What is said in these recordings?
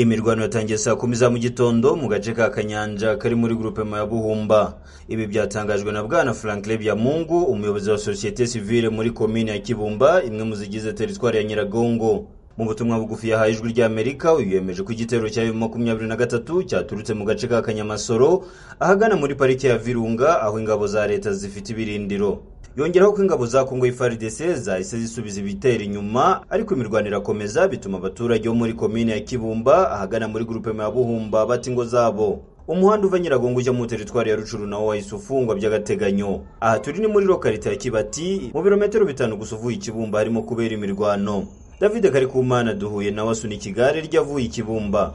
Imirwano yatangiye saa kumi za mu gitondo mu gace ka Kanyanja kari muri Groupement ya Buhumba ibi byatangajwe na Bwana Franklin Byamungu umuyobozi wa sosiyete sivile muri komine ya Kibumba imwe mu zigize teritwari ya Nyiragongo mu butumwa bugufi yahaye ijwi ry'Amerika uyu yemeje ko igitero cya makumyabiri na gatatu cyaturutse mu gace ka Kanyamasoro ahagana muri parike ya Virunga aho ingabo za leta zifite ibirindiro yongeraho ko ingabo za Kongo FARDC zahise zisubiza ibitero inyuma ariko imirwano irakomeza bituma abaturage bo muri komine ya Kibumba ahagana muri Groupement ya Buhumba bata ingo zabo umuhanda uva Nyiragongo ujya mu teritwari ya Rucuru nawo wahise ufungwa by'agateganyo aha turi ni muri lokalite ya Kibati mu birometero bitanu gusa uvuye i Kibumba harimo kubera imirwano David Karikumana duhuye nawe asunika igare ryavuye i Kibumba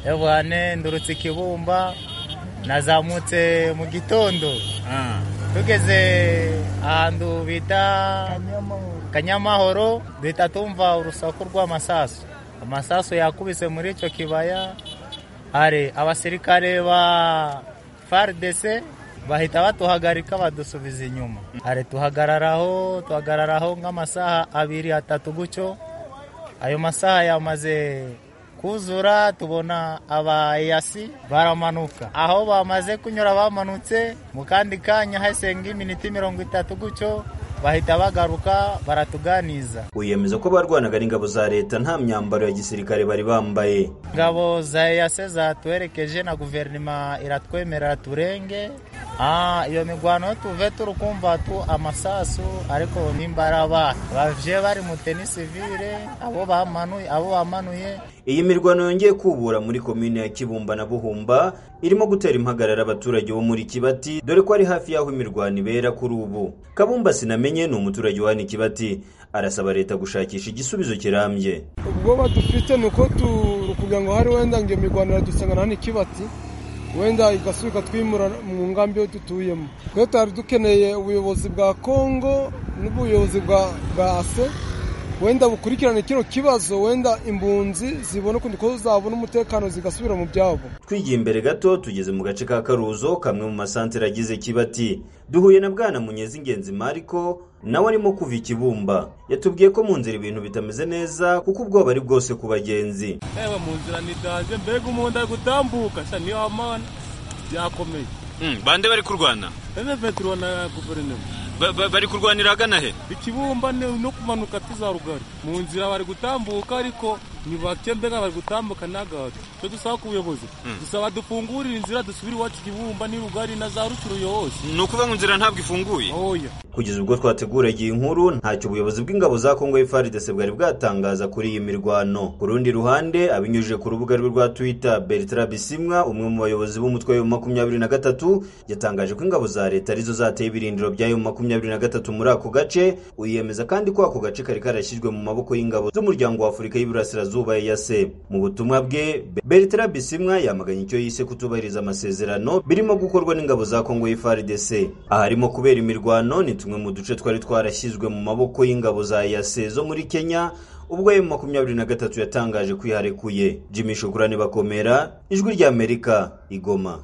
Ewane ndurutse i Kibumba nazamutse mu gitondo tugeze ahantu bita Kanyamahoro duhita tumva urusaku rw'amasasu amasasu yakubise muri icyo kibaya hari abasirikare ba FARDC bahita batuhagarika badusubiza inyuma hari tuhagararaho tuhagararaho nk'amasaha abiri atatu gutyo ayo masaha yamaze kuzura tubona abayasi baramanuka aho bamaze kunyura bamanutse mu kandi kanya hasenga iminota mirongo itatu gutyo bahita bagaruka baratuganiza uyemeza ko barwanaga n'ingabo za leta nta myambaro ya gisirikare bari bambaye ingabo za eyase zatuherekeje na guverinoma iratwemerera turenge iyo migwano tuve turi kumva tu amasasu ariko nimba ari abana bavye bari mu tenisivire abo bamanuye abo bamanuye iyi mirwano yongeye kubura muri komine ya Kibumba na Buhumba irimo gutera impagarara abaturage bo muri Kibati dore ko ari hafi y'aho imirwano ibera kuri ubu Kabumba sinamenye ni umuturage wa Kibati arasaba leta gushakisha igisubizo kirambye ubwoba dufite ni uko kugira ngo hari wenda ngo imirwano iradusangana hano Kibati wenda igasubika twimura mu ngambi yo dutuyemo twe twari dukeneye ubuyobozi bwa kongo n'ubuyobozi bwa ase wenda bukurikirane kino kibazo wenda imbunzi zibona ukundi ko zabona umutekano zigasubira mu byabo twigiye imbere gato tugeze mu gace ka karuzo kamwe mu masantere agize kibati duhuye na bwana munyezi ingenzi mariko nawe arimo kuva ikibumba yatubwiye ko mu nzira ibintu bitameze neza kuko ubwoba ari bwose ku bagenzi yewe mu nzira ni danje mbega umuntu ari gutambuka sha niyo amana byakomeye bande bari kurwana emefe turabona guverinoma Ba- ba- bari kurwanira ahagana he ikibumba ni- no kumanuka tuza rugari mu nzira bari gutambuka ariko ni bake mbega bari gutambuka n'agato cyo dusaba ku buyobozi dusaba dufungurire inzira dusubire iwacu ikibumba ni rugari na za rucuru yose ni ukuvuga ngo inzira ntabwo ifunguye oya kugeza ubwo twateguraga iyi nkuru ntacyo ubuyobozi bw'ingabo za Kongo FARDC bwari bwatangaza kuri iyi mirwano ku rundi ruhande abinyujije ku rubuga rwe rwa Twitter Bertrand Bisimwa umwe mu bayobozi b'umutwe wa makumyabiri na gatatu yatangaje ko ingabo za leta arizo zateye ibirindiro by'ayo makumyabiri na gatatu muri ako gace uyemeza kandi ko ako gace kari karashyizwe mu maboko y'ingabo z'umuryango wa Afurika y'Iburasirazuba EAC mu butumwa bwe Bertrand Bisimwa yamaganye icyo yise kutubahiriza amasezerano birimo gukorwa n'ingabo za Kongo FARDC aharimo kubera imirwano ni tumwe mu duce twari twarashyizwe mu maboko y'ingabo za EAC zo muri Kenya ubwo ayo makumyabiri na gatatu yatangaje ko iharekuye Jimmy Shukurani Bakomera Ijwi ry'Amerika Igoma